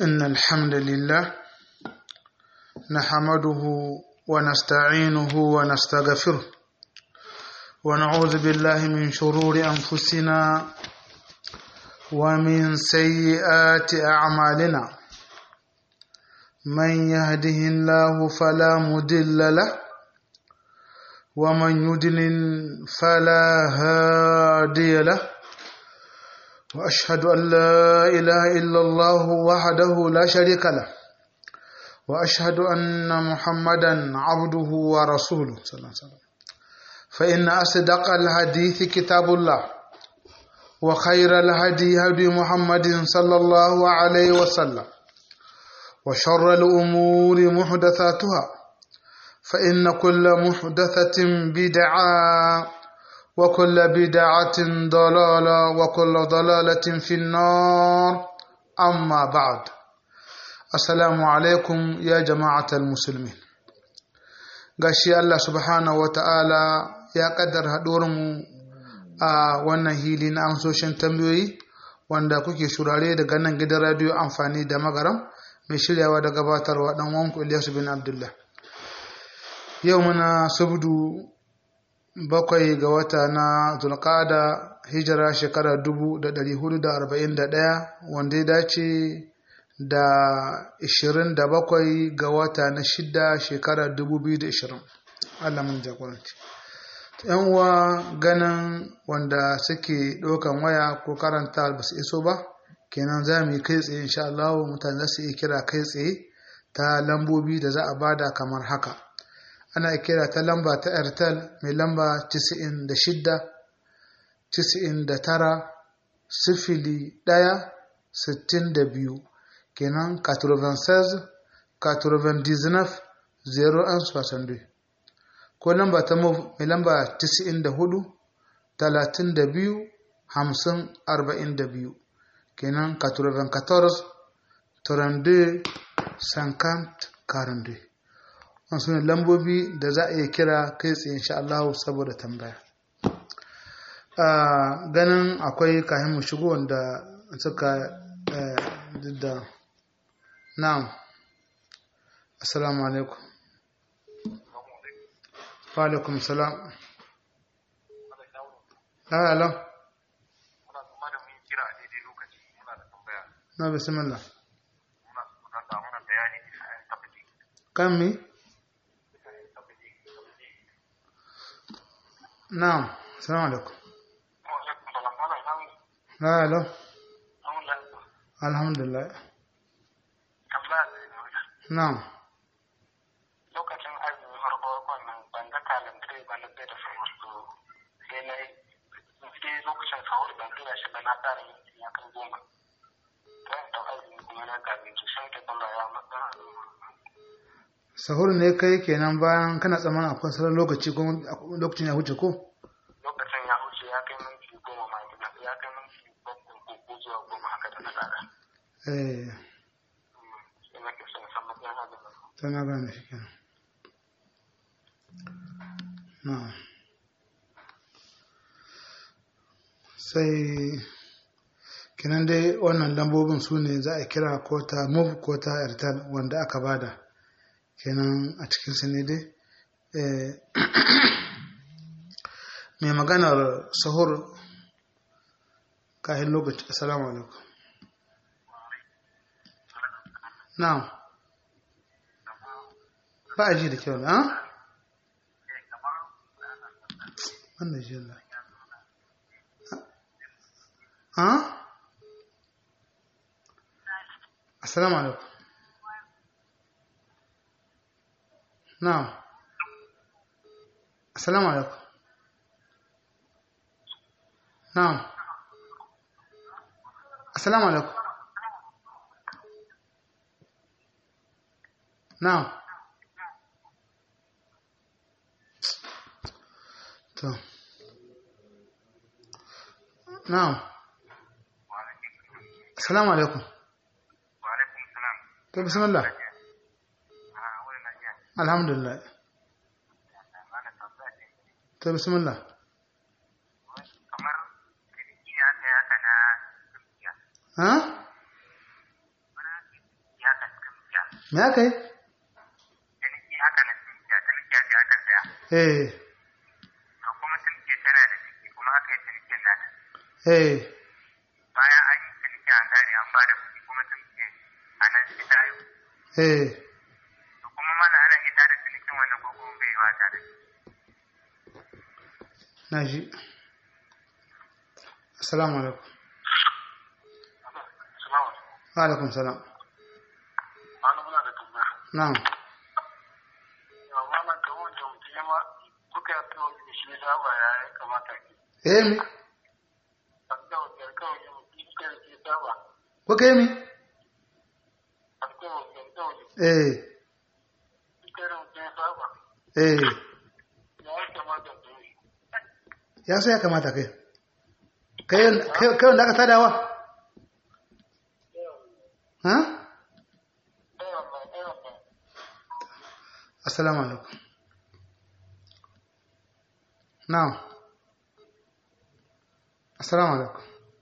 إن الحمد لله نحمده ونستعينه ونستغفره ونعوذ بالله من شرور أنفسنا ومن سيئات أعمالنا من يهده الله فلا مضل له ومن يضلل فلا هادي له وأشهد أن لا إله إلا الله وحده لا شريك له وأشهد أن محمدا عبده ورسوله صلى الله عليه وسلم فإن أصدق الحديث كتاب الله وخير الهدي هدي محمد صلى الله عليه وسلم وشر الأمور محدثاتها فإن كل محدثة بدعة وكل بدعة ضلالة وكل ضلالة في النار أما بعد السلام عليكم يا جماعة المسلمين gashi Allah subhanahu wa ta'ala ya kaddar mu a wannan hili na amsoshin tambayoyi wanda kuke shurare daga nan gidan radiyo amfani da magaram mai shiryawa da gabatarwa dan wanku Ilyasu bin Abdullah yau muna subdu bakwai ga wata na zulqada hijira shekara dubu da ɗari hudu da arba'in da ɗaya wanda ya dace da ishirin da bakwai ga wata na shida shekara dubu biyu da ishirin Allah mun jagoranci yan uwa ganin wanda suke ɗaukan waya ko karanta ba su iso ba kenan za mu yi kai tsaye insha Allah mutane za su iya kira kai tsaye ta lambobi da za a bada kamar haka ana kira ta lamba ta airtel mai lamba 96 99 sifili ɗaya sittin da biyu kenan 96 99 01 ko lamba ta move mai lamba 94 32 50 42 kenan 94 32 50 42 wasu ne lambobi da za a iya kira kai tsaye insha Allah saboda tambaya ganin akwai kayan mu shigo wanda suka da na'am assalamu alaikum wa alaikum salam la la na bismillah kan mi نعم السلام عليكم لا لا الحمد لله نعم lokacin azumin farko wannan ban ga kalandare ba na da sahur to sai na yi sai lokacin sahur ban tura shi ba na tsara yin ya kan goma ta da azumi kuma na gabe to sai ta kalla ya matsa sahur ne kai kenan bayan kana tsammanin akwai sauran lokaci ko lokacin ya huce ko lokacin ya huce ya kai minti goma ma ya kai minti bakwai ko zuwa goma haka da na tsara eh sai nake son san matsayin azumin tana gane shi kenan na'am sai kenan dai wannan lambobin su ne za a kira ko ta move ko ta airtel wanda aka bada kenan a cikin su ne dai mai maganar sahur kahin lokaci assalamu alaikum na'am ba a ji da kyau na wannan shi Allah ha assalamu alaikum na'am assalamu alaikum na'am assalamu alaikum na'am to na'am assalamu alaikum wa alaikum salam to bismillah a wani na jiya alhamdulillah ana tambaya ce to bismillah kamar kirki ya ta yaka na turkiya ha me aka yi ciniki haka na tunkiya tunkiya da aka saya eh to kuma tunkiya tana da ciki kuma aka yi cinikin nata eh bayan an yi ciniki an gane an ba da kuɗi kuma tunkiya a nan shi ta haihu eh to kuma mana ana iya tada cinikin wannan ko kuma bai yi wa tare na ji assalamu alaikum Salamu wa alaikum salam Wani muna da tambaya. na'am Yau malam ka wanda mutum ya ma kuka yi ta wani shi saba ya ya kamata ki. eh mi A ta wajen kawai ya mutum ya kare ke saba. ko kai mi A ta wajen kawai eh ya kare mutum ya saba. eh Ya ya kamata ki yi. ya sai ya kamata kai kai kai kai wanda aka sadawa ha Ɗayan mai ɗayan mai. assalamu alaikum na'am assalamu alaikum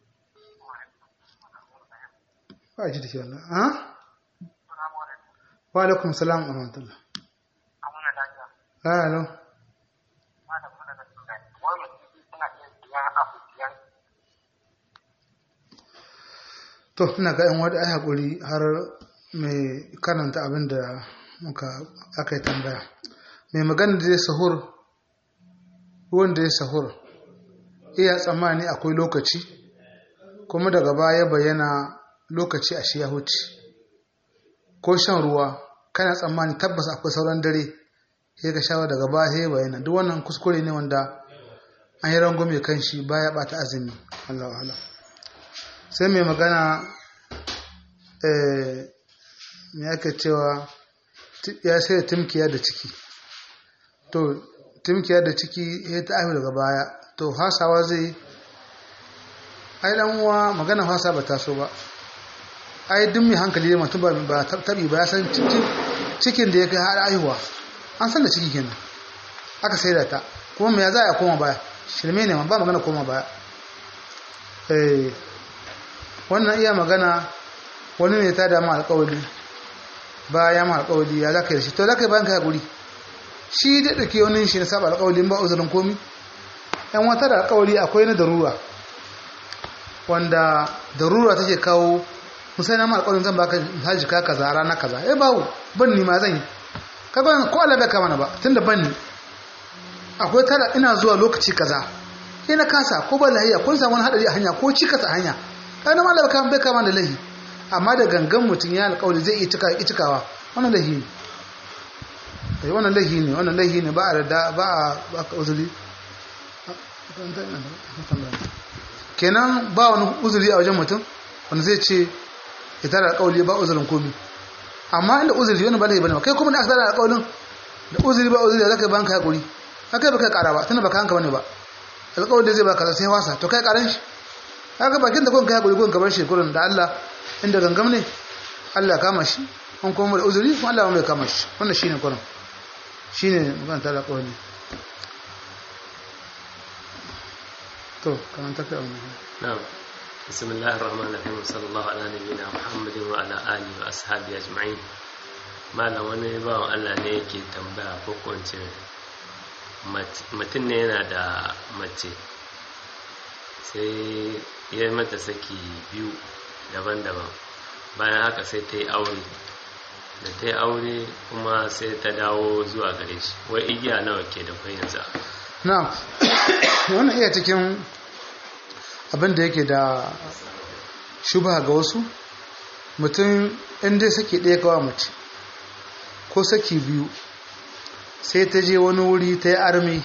ba ji da ke wannan ha Salamu alaikum. wa alaikum salam wa rahmatullah Amuna lafiya. la alo Malam muna da tambaya. Wai mutum suna iya siyan abu siyan to ina ga yan wadda ai hakuri har mai karanta abin da muka aka yi tambaya mai magana da ya sahur wanda ya sahur iya tsammani akwai lokaci kuma daga baya bayyana lokaci a shi ya huce ko shan ruwa kana tsammani tabbas akwai sauran dare sai ka shawa daga baya sai ya bayyana duk wannan kuskure ne wanda an yi rangume kan shi baya bata azumi Allah wa'ala sai mai magana eh me ake cewa ti- ya sai timkiya da ciki to timkiya da ciki ya ta aihu daga baya to hasawa zai ai dan uwa magana hasa ba ta so ba ai duk mai hankali ne mutum ba ba tabi ba ya san cikin cikin da ya kai har aihuwa an san da ciki kenan aka sai da ta kuma me ya za a koma baya shirme ne ma ba magana koma baya eh wannan iya magana wani ne ta damu alƙawari ba ya ma alƙawari ya zaka yi da shi to zaka yi bayan ka haƙuri shi da ɗauke wani shi na saba alƙawari ba uzurin komi yan wata da alƙawari akwai na darura wanda darura take kawo musai na ma alƙawarin zan baka haji ka kaza rana kaza eh bawo ban ni ma zan yi kaga ko Allah bai kama na ba tunda ban ni akwai tara ina zuwa lokaci kaza ina kasa ko ba lahiya kun samu wani hadari a hanya ko ci kasa hanya kana ma Allah bai kama da lahi amma da gangan mutum ya alƙawari zai iya cika ki cikawa wannan lahi ne eh wannan lahi ne wannan lahi ne ba a da ba a ba ka uzuri kenan ba wani uzuri a wajen mutum wanda zai ce ya tara alƙawari ba uzurin komi amma inda uzuri wani ba lahi bane kai kuma da aka tara alƙawarin da uzuri ba uzuri da zaka banka hakuri kai baka kara ba tunda baka hanka bane ba alƙawarin da zai baka sai wasa to kai karan shi haka bakin da kun kai hakuri kun kamar shi kurin da Allah inda gangam ne Allah kama shi an kuma da uzuri kuma Allah mai kama shi wannan shine kurin shine magana ta alƙawari to kamar ta kai wannan نعم بسم الله الرحمن الرحيم وصلى الله على نبينا محمد وعلى آله وأصحابه أجمعين malam wani bawan Allah ne yake tambaya ko kwance mutum ne yana da mace sai ya mata saki biyu daban-daban bayan haka sai ta yi aure da ta yi aure kuma sai ta dawo zuwa gare shi wai igiya nawa ke da kwai yanzu na'am wannan iya cikin abin da yake da shubha ga wasu mutum inda saki ɗaya kawa mace ko saki biyu sai ta je wani wuri ta yi armi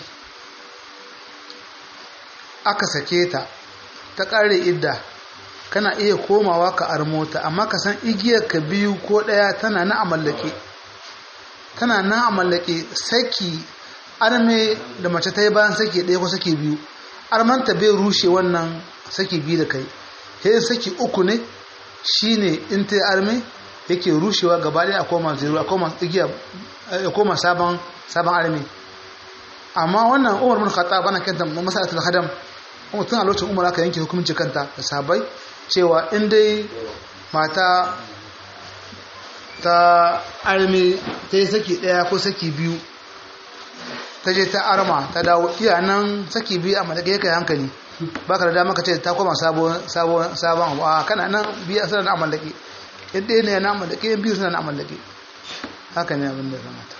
aka sake ta ta ƙare idda kana iya komawa ka armota amma ka san igiyar ka biyu ko ɗaya tana na amallake tana na amallake saki arme da mace ta yi bayan saki ɗaya ko saki biyu armanta bai rushe wannan saki biyu da kai sai saki uku ne shine in ta yi arme yake rushewa gaba ɗaya a koma zero a koma igiya a koma sabon sabon arme amma wannan umar bin khattab ana kanta masalatul hadam kuma tun a lokacin umar aka yanke hukunci kanta da sabai cewa in dai mata ta armi ta yi saki ɗaya ko saki biyu ta je ta arma ta dawo iya nan saki biyu a malake kai hankali ba ka da dama ka ce ta koma sabon abu a kana nan biya suna na amallake yadda ne na amallake yan biyu suna na amallake haka ne abin da ya kamata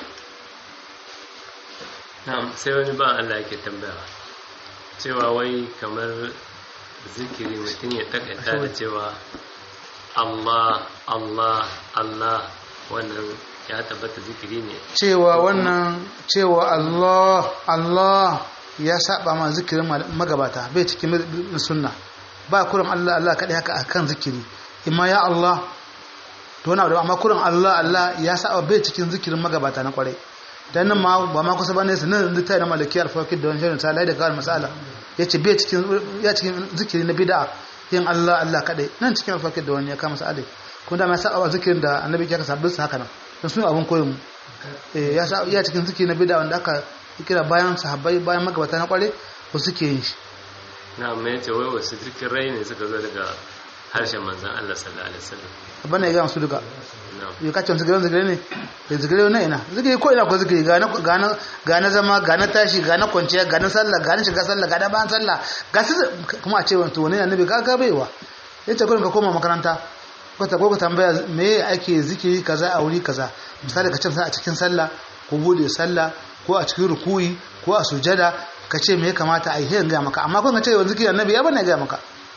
na'am sai wani ba Allah yake tambaya cewa wai kamar zikiri mutum ya takaita da cewa Allah Allah Allah wannan ya tabbata zikiri ne cewa wannan cewa Allah Allah ya saba ma zikirin magabata bai cikin sunna ba kuran Allah Allah kadai haka akan zikiri imma ya Allah to wani abu amma kuran Allah Allah ya saba bai cikin zikirin magabata na kwarai dan nan ma ba ma kusa bane sanan da tayi na malikiyar fakir da wannan ta lai da kawai masala yace bai cikin ya cikin zikiri na bid'a yin Allah Allah kadai nan cikin fakir da wani ya kama sa'adai kun da ma saba zikirin da annabi ya ka sabbin haka nan dan su abun koyon mu eh ya ya cikin zikiri na bid'a wanda aka kira bayan sahabbai bayan magabata na kware ko suke yin shi na mai ce wai wasu zikirai ne suka zo daga harshen manzan Allah sallallahu alaihi wasallam bana ya ga su duka ya kace zikirai zikirai ne da zikirai na ina zikiri ko ina ko zikiri ga na ga na ga na zama ga na tashi ga na kwanciya ga na sallah ga na shiga sallah ga na bayan sallah ga su kuma a ce wato wani annabi ka ga baiwa yace gurin ka koma makaranta ko ta ko ka tambaya me ake zikiri kaza a wuri kaza misali ka ce a cikin sallah ko bude sallah ko a cikin rukuyi ko a sujada ka ce me ya kamata a yi sai ga maka amma kun ka ce yanzu zikiri annabi ya bane ga maka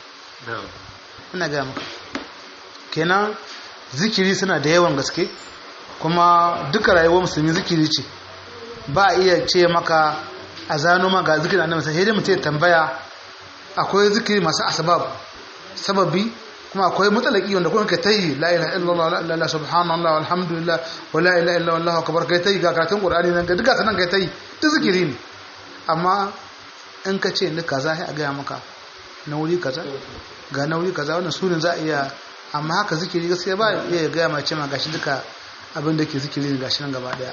ina ga maka kenan zikiri suna da yawan gaske kuma duka rayuwar musulmi zikiri ce ba a iya ce maka a zano maka zikirin annabi sai dai mutum ya tambaya akwai zikiri masu asbab sababi kuma akwai mutsalaki wanda kuma ka tayi la ilaha illallah la ilaha subhanallah walhamdulillah wa la ilaha illallah wallahu akbar kai tayi ga karatun qur'ani nan ga duka sanan kai tayi duk zikiri ne amma in ka ce ni kaza sai a ga maka na wuri kaza ga na wuri kaza wannan sunan za a iya amma haka zikiri gaskiya ba iya ga ma ce ma gashi duka abin da ke zikiri ne gashi nan gaba daya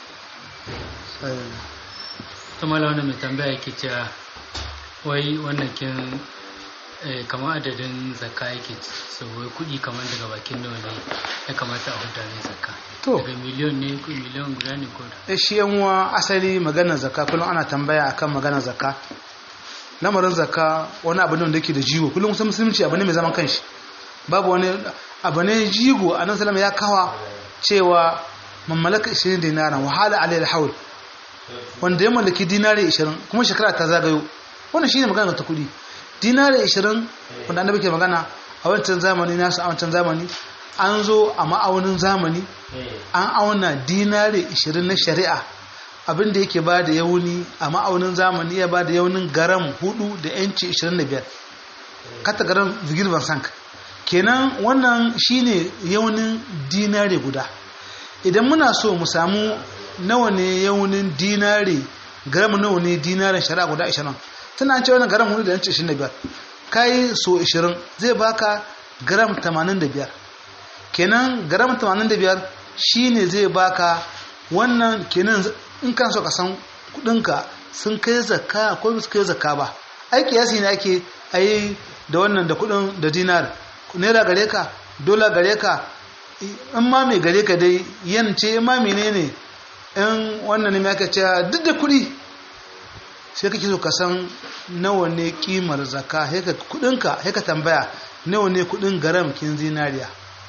ta mala wani mai tambaya yake cewa wai wannan kin kamar adadin zakka yake sauwai kudi kamar daga bakin nawa ne ya kamata a huta ne zakka to daga miliyon ne ko miliyon guda ne ko eh shi yan uwa asali maganar zakka kullum ana tambaya akan maganar zakka lamarin zakka wani abu ne wanda yake da jigo kullum kusan musulunci abu ne mai zaman kanshi babu wani abu ne jigo a nan salama ya kawa cewa mammalaka 20 dinaran wahala alayhi haul wanda ya mallaki dinari 20 kuma shekara ta zagayo wannan shine magana ta kudi dinari 20 wanda annabi ke magana a wancan zamani nasu a wancan zamani an zo a ma'aunin zamani an auna dinari 20 na shari'a abinda yake ba da yauni a ma'aunin zamani ya ba da yaunin garam 4 da yanci 25 kata garam vigil sank kenan wannan shine yaunin dinari guda idan muna so mu samu nawa ne yaunin dinari garam nawa ne dinarin shari'a guda 20 tana ce wannan garam 4 da yanci 25 kai so 20 zai baka garam 85 kenan garam 85 shine zai baka wannan kenan in kan so ka san kudinka sun kai zakka ko su kai zakka ba aiki yasi ne ake ayi da wannan da kudin da dinar naira gare ka dola gare ka in ma mai gare ka dai yance in ma menene in wannan ne aka ce duk da kudi sai kake so ka san nawa ne kimar zakka haka kudinka haka tambaya nawa ne kudin garam kin zinariya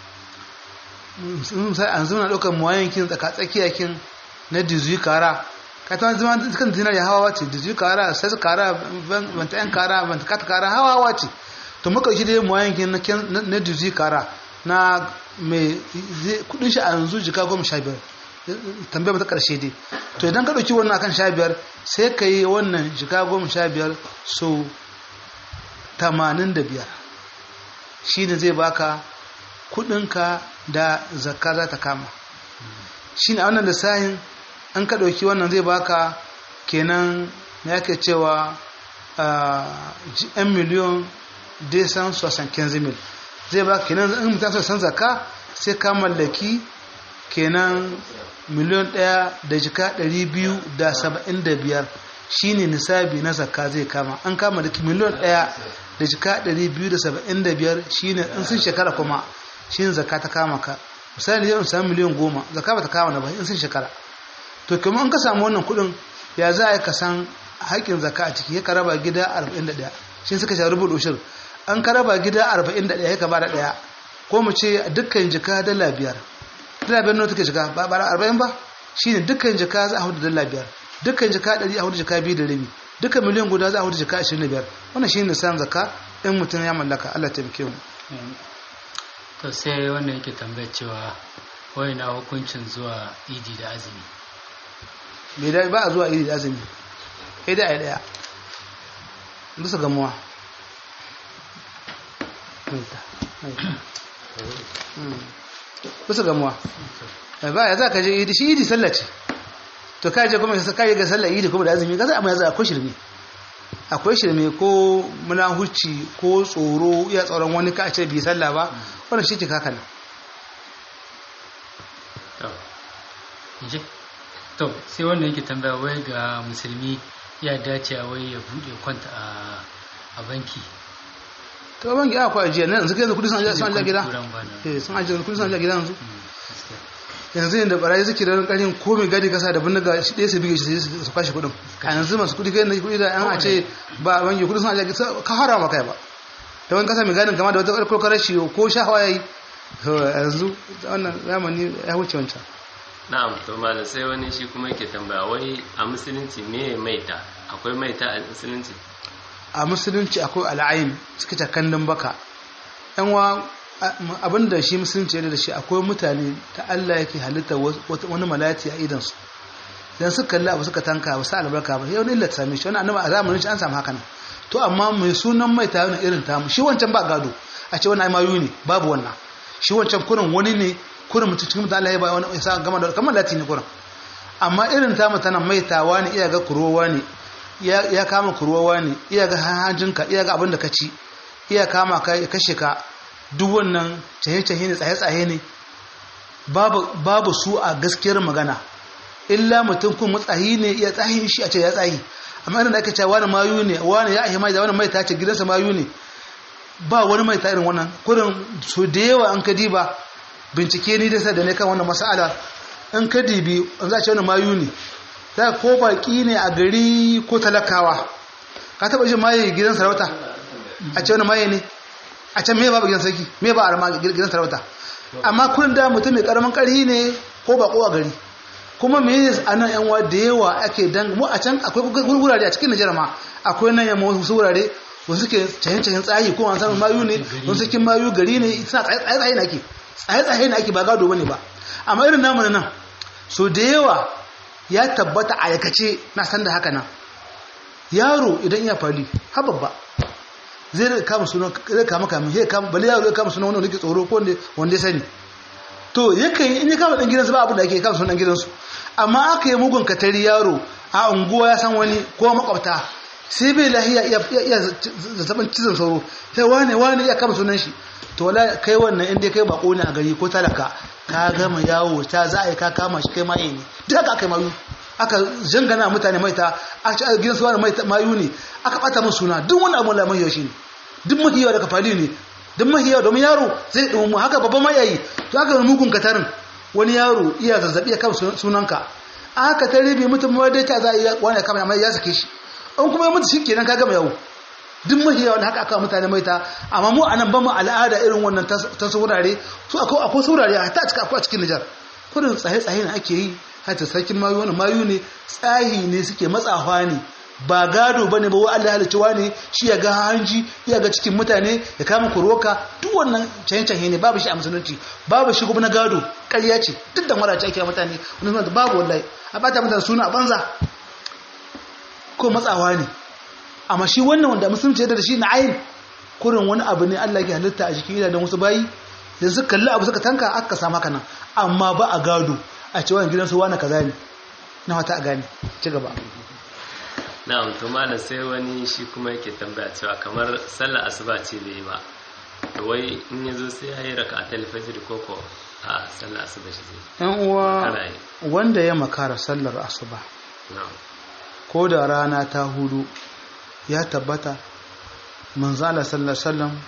sai an zuna daukar muwayen kin tsaka tsakiya kin na dizuyi kara ka ta zama kan zinariya hawa ce dizuyi kara sai kara banta yan kara banta kata kara hawa ce to muka shi dai muwayen kin na dizuyi kara na mai kudin shi a yanzu jika goma sha biyar tambaya mata karshe dai to idan ka ɗauki wannan akan sha biyar sai ka yi wannan jika goma sha biyar so tamanin da biyar shi ne zai baka kudinka da zakka za ta kama shi ne a wannan lissahin an ka ɗauki wannan zai baka kenan na yake cewa yan miliyon desan sosan kenzimil zai baka kenan in mutum san zakka sai ka mallaki kenan miliyon ɗaya da jika ɗari biyu da saba'in da biyar shi ne nisabi na zakka zai kama an kama da miliyon ɗaya da jika ɗari biyu da saba'in da biyar shi ne in sun shekara kuma shi ne zakka ta kama ka misali yau samu miliyan goma zakka ba ta kama na ba in sun shekara to kuma in ka samu wannan kuɗin ya za a yi ka san haƙƙin zakka a ciki ya ka raba gida 41 shi suka sha rubu ushir an ka raba gida 41 ya ka bada ɗaya ko mu ce dukkan jika dala biyar dala biyar nawa take jika ba ba 40 ba shine dukkan jika za a hudu dala biyar dukkan jika 100 a hudu jika biyu da rabi dukkan miliyan guda za a hudu jika 25 wannan shine san zakka in mutum ya mallaka Allah ta bike mu to sai wannan yake tambayar cewa wai na hukuncin zuwa idi da azumi bai da ba a zuwa iri da azumi sai dai a yi daya bisa gamuwa bisa gamuwa ba ya za ka je idi shi idi sallah ce to ka je kuma ka je ga sallah idi kuma da azumi ka za a mai za akwai shirme akwai shirme ko muna huci ko tsoro iya tsoron wani ka ce bi sallah ba wannan shi ke kaka nan je to sai wannan yake tambaya wai ga musulmi ya dace a wai ya bude kwanta a a banki to banki a kwa ajiya nan yanzu kai yanzu kudi sun ajiya sun ajiya gida Kuran bana. eh sun ajiya kudi sun ajiya gida yanzu Mm, gaskiya. yanzu yadda barayi suke da karin ko mai gadi kasa da bindiga shi ɗaya su bige shi sai su kwashe kuɗin a yanzu masu kuɗi kai na kuɗi da an a ce ba banki kuɗi sun ajiya ka hara ma kai ba ta wani kasa mai gadin kama da wata ƙarƙar rashi ko shahawa ya yi yanzu wannan zamani ya wuce wancan na'am to malam sai wani shi kuma yake tambaya wai a musulunci me maita akwai maita a musulunci a musulunci akwai al'ayin suka ce kandun baka yan wa abinda shi musulunci yana da shi akwai mutane ta Allah yake halitta wani malati a idansu dan suka kalli abu suka tanka ba sa albarka ba yau ne illa ta same shi wani annabi a zamanin shi an samu haka nan to amma mai sunan mai ta irin tamu shi wancan ba gado a ce wani mayu ne babu wannan shi wancan kurin wani ne kurin mutum cikin mutum Allah ya ba wani ya sa gama da kamar lati ne kurin amma irin tamu tana maitawa ne iya ga kurowa ne ya kama kurowa ne iya ga hanjinka iya ga abin da ka ci iya kama ka ya kashe ka duk wannan cahe-cahe ne tsaye-tsaye ne babu su a gaskiyar magana illa mutum kun matsayi ne iya tsahin shi a ce ya tsayi amma irin da ake cewa wani mayu ne wani ya ahi mai da wani mai ta ce gidansa mayu ne ba wani mai ta irin wannan kurin su da yawa an ka diba bincike ni da sa da ne kan wannan mas'ala in ka dibi an za a ce wani mayu ne ta ko baki ne a gari ko talakawa ka taba jin maye gidan sarauta a ce wani maye ne a can me ba gidan sarki me ba a gidan sarauta amma kun da mutum mai karamin karhi ne ko bako a gari kuma me ne a nan yan da yawa ake dan mu a can akwai wurare a cikin Najeriya ma akwai nan yamma wasu wurare wasu suke cahin cahin tsayi ko an samu mayu ne wasu cikin mayu gari ne suna tsaye tsaye na ake tsaye tsaye na ake ba gado bane ba amma irin namu nan so da yawa ya tabbata a yakace na san da haka nan yaro idan ya fali ha babba zai rika kama suna zai kama kama sai kama bale yaro ya kama suna wanda yake tsoro ko wanda wanda ya sani to yakan in ya kama dan gidansu ba abin da ake kama sunan gidansu amma aka yi mugun katari yaro a unguwa ya san wani ko makwabta sai bai lahiya iya iya zazzabin cizon sauro sai wane wane ya kama sunan shi to wala kai wannan inda kai bako ne a gari ko talaka ka gama yawo ta za a yi ka kama shi kai maye ne duk haka aka yi mayu aka jangana mutane maita a ci a gidan su wani mayu ne aka bata min suna duk wani abu da mahiyo shi ne duk mahiyawa daga fali ne duk mahiyawa domin yaro zai ɗumu haka babban mayayi to aka yi mugun katarin wani yaro iya zazzabi ya kama sunanka aka ta ribe mutum ma dai ta za a yi wani ya kama amma ya sake shi an kuma ya mutu shi kenan ka gama yawo duk mahiyawa da haka aka mutane maita amma mu anan ba mu al'ada irin wannan ta saurare su akwai saurare a ta cika akwai a cikin Nijar kudin tsaye-tsaye ne ake yi hata sarkin mayu wani mayu ne tsahi ne suke matsawa ne ba gado bane ba wai Allah halicci ne shi ya ga hanji ya ga cikin mutane ya kama kuroka duk wannan canye-canye ne babu shi a musulunci babu shi kuma na gado ƙarya ce duk da mara ake mutane wani suna babu wallahi a bata mutane suna a banza ko matsawa ne amma shi wannan wanda musulunci da shi na ayin kurin wani abu ne Allah ya halitta a jikin idanun wasu bayi yanzu kalli abu suka tanka aka samu haka nan amma ba a gado a ce wani gidansu wani kaza ne na wata a gane ci gaba na'am to malam sai wani shi kuma yake tambaya cewa kamar sallar asuba ce bai yi ba to wai in ya zo sai ya yi raka a talfajir koko a sallar asuba shi zai yan uwa Kana yi. wanda ya makara sallar asuba na'am ko da rana ta hudu ya tabbata manzala sallar sallam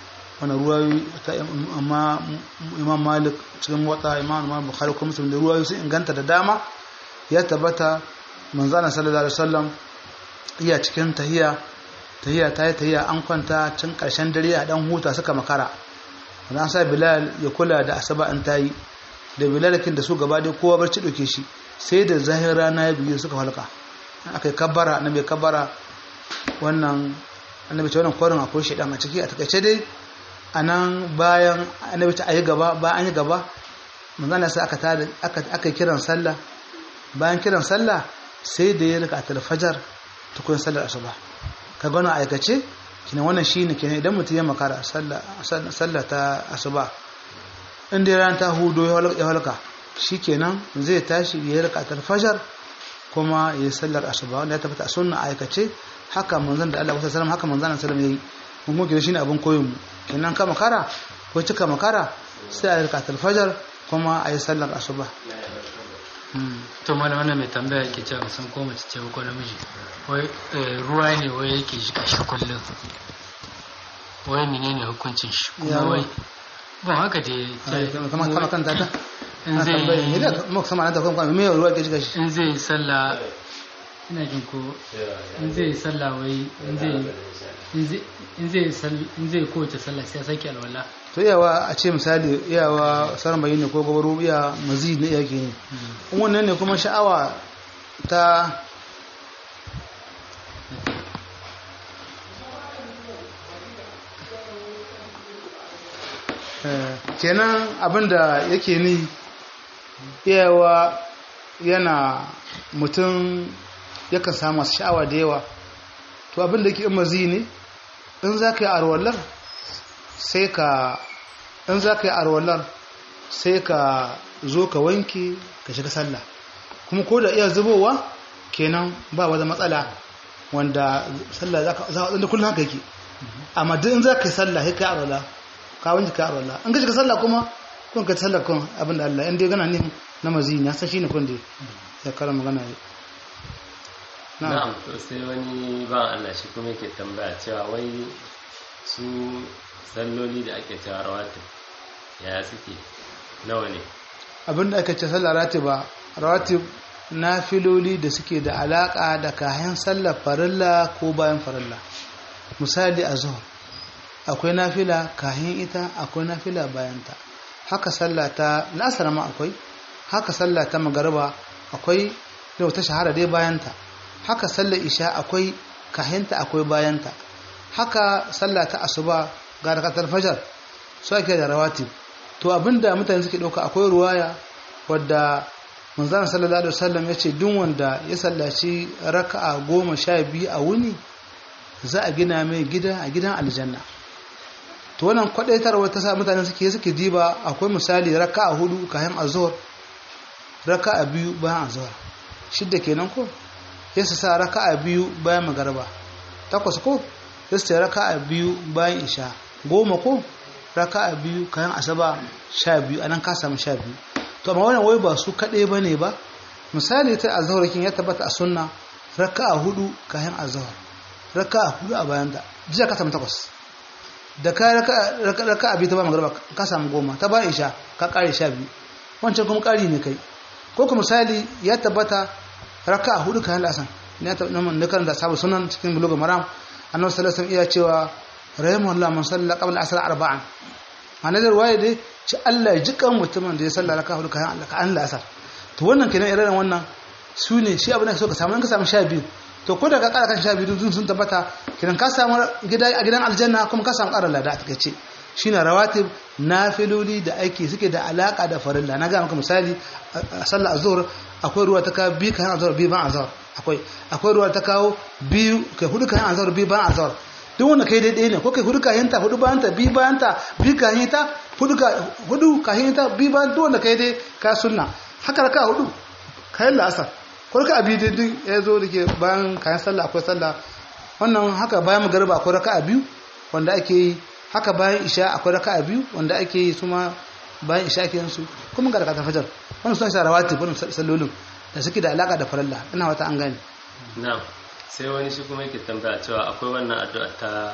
wani ruwayoyi ta amma imam malik cikin wata imam imam bukhari kuma muslim da ruwayoyi sun inganta da dama ya tabbata manzana sallallahu alaihi wasallam iya cikin tahiya tahiya ta yi tahiya an kwanta cin karshen dare a dan huta suka makara an sa bilal ya kula da asaba an tayi da bilalakin da su gaba dai kowa barci ɗauke shi sai da zahir rana ya biyu suka halka aka yi kabbara annabi ya kabbara wannan annabi ta wannan kwarin akwai shaidan a ciki a takaice dai a nan bayan annabi ta ayi gaba bayan an yi gaba manzana sai aka tada aka kiran sallah bayan kiran sallah sai da ya rika atal fajar tukun sallar asuba ka gano aikace kina wannan shine kina idan mutum ya makara sallah ta asuba in dai ran ta hudo ya halka shikenan zai tashi ya rika atal fajar kuma ya sallar asuba wanda ya tabbata a sunna aikace haka manzon da Allah sallallahu haka manzon sallallahu yayi mun kuma kina shine abin koyon mu kenan ka makara ko cika makara sai a rika atal fajar kuma a yi sallar asuba to malam wannan mai tambaya yake cewa san ko mace ce ko namiji wai ruwa ne wai yake shiga shi kullum wai menene hukuncin shi kuma wai bon haka dai kama kama kan tata in zai ne da mu sama da kuma me ruwa ke shiga shi in zai sallah ina jin ko in zai sallah wai in zai in zai in zai kowace sallah sai ya sake alwala to iyawa a ce misali iyawa sarmayi ne ko gabaru iya mazi ne iya ke ne in wannan ne kuma sha'awa ta kenan abinda yake ni iyawa yana mutum yakan samu masu sha'awa da yawa to abinda yake in mazi ne in za ka yi arwallar sai ka in za ka yi arwallar sai ka zo ka wanke ka shiga sallah kuma ko da iya zubowa kenan ba wata matsala wanda sallah za ka zaɓa kullum haka yake amma duk in za ka yi sallah sai ka yi arwallar ka wanke ka arwallar in ka shiga sallah kuma kun ka sallah kun abin da Allah in dai gana ne na mazi na san shine kun da ya kara magana ne na'am to sai wani ba Allah shi kuma yake tambaya cewa wai su salloli da ake cewa rawatib ya suke nawa ne abinda aka ce sallar ratiba rawatib na filoli da suke da alaka da kayan sallar farilla ko bayan farilla misali a zuwa akwai nafila kayan ita akwai nafila bayanta haka sallah ta lasar ma akwai haka sallah ta magarba akwai da wata shahara dai bayanta haka sallar isha akwai kahenta akwai bayanta haka sallah ta asuba ga rakatar fajar su ake da rawatib to abinda mutane suke dauka akwai ruwaya wadda manzana sallallahu alaihi wasallam ya ce duk wanda ya sallaci raka'a goma sha biyu a wuni za a gina mai gida a gidan aljanna to wannan kwadaitarwa ta sa mutane suke suke diba akwai misali raka'a hudu kayan azhar raka'a biyu bayan azhar shidda kenan ko ya sa raka'a biyu bayan magarba takwas ko ya sa raka'a biyu bayan isha goma ko raka'a biyu kayan asaba sha biyu anan ka samu sha biyu to amma wannan wai ba su kaɗai ba ne ba misali ta azharakin ya tabbata a sunna raka'a hudu kayan azhar raka'a hudu a bayan da jiya ka samu takwas da ka raka'a biyu ta bayan magarba ka samu goma ta bayan isha ka ƙare sha biyu wancan kuma ƙari ne kai ko kuma misali ya tabbata raka'a hudu kayan lasan ne ta na karanta sabu sunan cikin bulugul maram annabi sallallahu alaihi wasallam iya cewa rahimahullah man salla qabla asr arba'an ana da ruwaya dai ci Allah ya ji kan mutumin da ya salla raka'a hudu kayan Allah kan asar to wannan kenan irin wannan su ne shi abin da so ka samu in ka samu sha biyu to ko da ka kara kan sha biyu dun sun tabbata kenan ka samu gida a gidan aljanna kuma ka samu ƙarar lada a takaice shine rawatib nafiloli da aiki suke da alaka da farilla na ga maka misali a sallar azhur akwai ruwa ta kawo biyu kayan azhar biyu ban azhar akwai akwai ruwa ta kawo biyu kai hudu kayan azhar biyu ban azhar duk wanda kai daidai ne ko kai hudu kayan ta hudu bayan ta biyu bayan ta biyu kayan ta hudu ka hudu kayan ta biyu bayan duk wanda kai dai ka sunna haka raka hudu kayan la'asar ko raka biyu daidai ya zo da ke bayan kayan sallah akwai sallah wannan haka bayan magariba akwai raka biyu wanda ake yi haka bayan isha akwai raka biyu wanda ake yi su ma bayan isha ake yin su kuma ga rakatar fajar wannan suna sa rawatib wannan sallolin da suke da alaka da faralla ina wata an gane na'am sai wani shi kuma yake tambaya cewa akwai wannan addu'a ta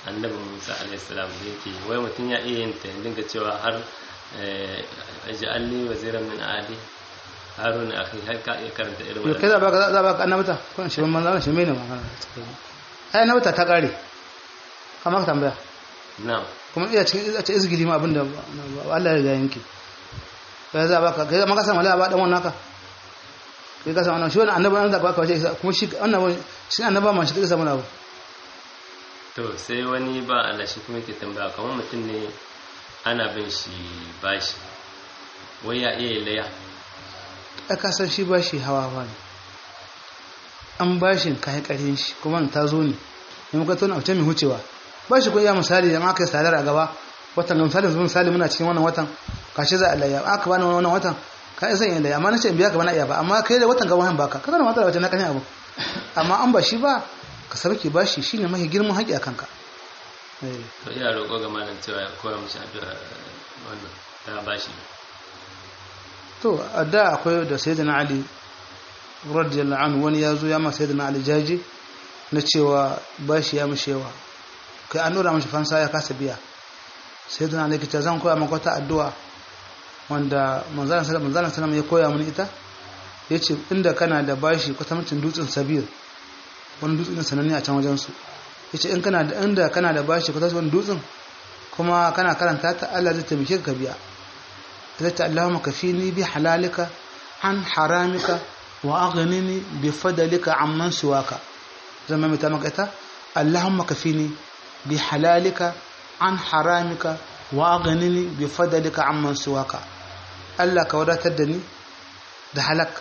annabi musa alaihissalam da yake wai mutum ya iya yin ta ya dinga cewa har ja'alni waziran min ali haruna akhi har ka iya karanta irin yau kai za baka za baka annabta kun shi man zama shi mai ne magana ai annabta ta kare kamar ka tambaya na'am kuma iya cikin iya ce izgili ma abinda Allah ya riga yanke kai za baka kai ma ka san wallahi ba dan wannan ka kai ka san wannan shi wannan annabi an da baka wace kuma shi annabi shi annaba ma shi kai samu abu to sai wani ba Allah shi kuma yake tambaya kamar mutum ne ana bin shi bashi wai ya iya laya a kasar shi ba shi hawa ba ne an ba shi kayan ƙarin shi kuma ta zo ne ne muka tona wata mai hucewa ba shi kuwa misali da aka yi sadar a gaba watan ga misali zuwa misali muna cikin wannan watan kashe za a laya aka bani wannan watan ka isa yin laya amma na ce in biya ka bana iya ba amma kai da watan gaba han baka kaga da matsala wajen na kashin abu amma an ba shi ba ka sarki ba shi shine mafi girman haƙi a kanka to ina roƙo ga malam cewa ya koya mishi addu'a wannan ta bashi to a da akwai da sayyidina ali radiyallahu anhu wani ya zo ya ma sayyidina ali jaji na cewa bashi ya mishi yawa kai an nura mishi fansa ya kasa biya sayyidina ali kita zan koya maka wata addu'a wanda manzalan sallallahu alaihi wasallam ya koya mini ita yace inda kana da bashi kwatamcin dutsen sabir wani dutsen din sananne a can wajen su yace in kana da inda kana da bashi kwatamcin wani dutsen kuma kana karanta ta Allah zai taimake ka biya zai Allahumma kafini bi halalika an haramika wa aghnini bi fadlika amman siwaka zama mai ta maka ita Allahumma kafini bi halalika an haramika wa aghnini bi fadlika amman siwaka Allah ka wadatar da ni da halak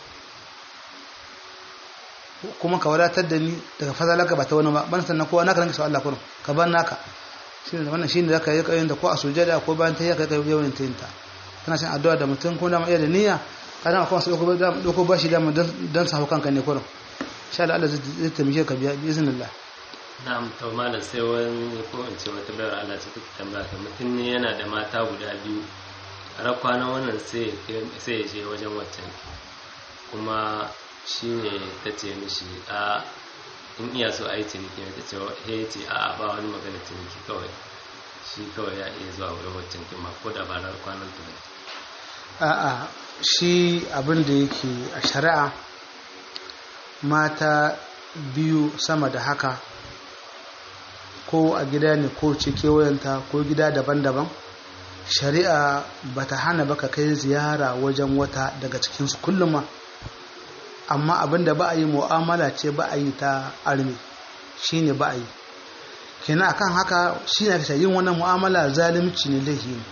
kuma ka wadatar da ni daga fadalaka ba ta wani ba ban sannan kowa naka ranka sai Allah kurum ka ban naka shine wannan shine zaka yi kayin da ko a sujada ko bayan ta yi kai yawan tayinta kana cin addu'a da mutum ko da ma iya da niyya kana akwai wasu doko bashi da dan sa kanka ne kurum insha Allah Allah zai taimake ka biya bi iznillah na'am to malam sai wani ko in ce wata bayar Allah ce take tambaya ta mutum ne yana da mata guda biyu a rakwanan wannan sai sai ya je wajen waccan kuma shine ta ce mishi a in iya so a yi ciniki ta ce he ce a ba wani magana ciniki kawai shi kawai ya iya zuwa wurin waccan kima ko da ba ran kwanan ta ne a'a shi abin da yake a shari'a mata biyu sama da haka ko a gida ne ko ce kewayenta ko gida daban-daban shari'a ba ta hana baka kai ziyara wajen wata daga cikinsu kullum ma amma abinda ba a yi mu'amala ce ba a yi ta armi shi ne ba a yi kenan akan haka shi ne yin wannan mu'amala zalimci ne laifi ne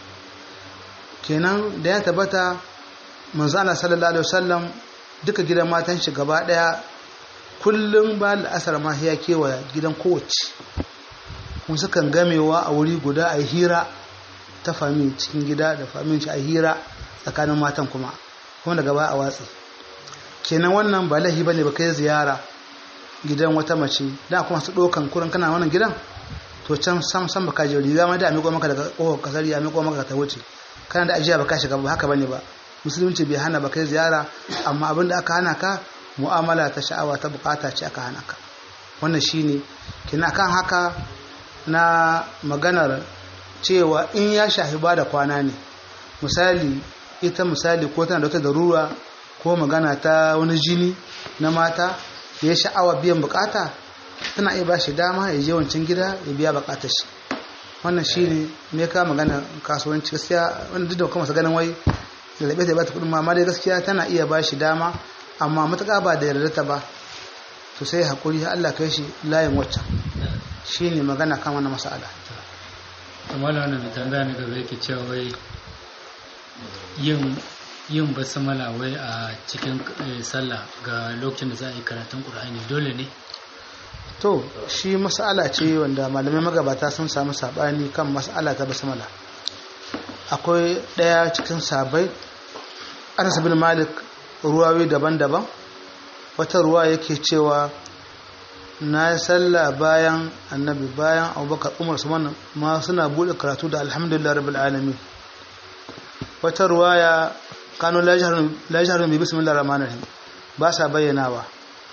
kenan da ya tabbata manzana sallallahu alaihi wasallam duka gidan matan shi gaba daya kullum ba la'asar ma ya kewa gidan kowace kuma sukan gamewa a wuri guda a hira ta fami cikin gida da famin shi a hira tsakanin matan kuma kuma daga ba a watsi kenan wannan ba lahi bane ba kai ziyara gidan wata mace da kuma su dokan kurin kana wannan gidan to can sam sam baka je riga ma da a miƙo maka daga ƙofar kasar ya miƙo maka ta wuce kana da ajiya baka shiga ba haka bane ba musulunci bai hana ba kai ziyara amma abin da aka hana ka mu'amala ta sha'awa ta bukata ce aka hana ka wannan shine kina kan haka na maganar cewa in ya shafi ba da kwana ne misali ita misali ko tana da wata darura ko magana ta wani jini na mata ya sha'awa biyan bukata tana iya ba shi dama ya je wancan gida ya biya bukatar shi wannan shine me ka magana kasuwanci gaskiya wanda duk da kuma sa ganin wai lalabe ta ba ta kudin ma dai gaskiya tana iya ba shi dama amma matuƙa ba da yarda ta ba to sai hakuri Allah kai shi layin waccan shine magana kan wannan mas'ala amma da wannan mai tambaya na gaba yake cewa wai yin yin basmala wai a cikin sallah ga lokacin da za a yi karatun qur'ani dole ne to shi mas'ala ce wanda malamai magabata sun samu sabani kan mas'ala ta basmala akwai daya cikin sabai Anas bin Malik ruwawi daban-daban wata ruwa yake cewa na yi sallah bayan annabi bayan abubakar umar su ma suna buɗe karatu da alhamdulillah rabbil alamin wata ruwaya kano lajiharun bi bismillah rahman rahim ba sa bayyanawa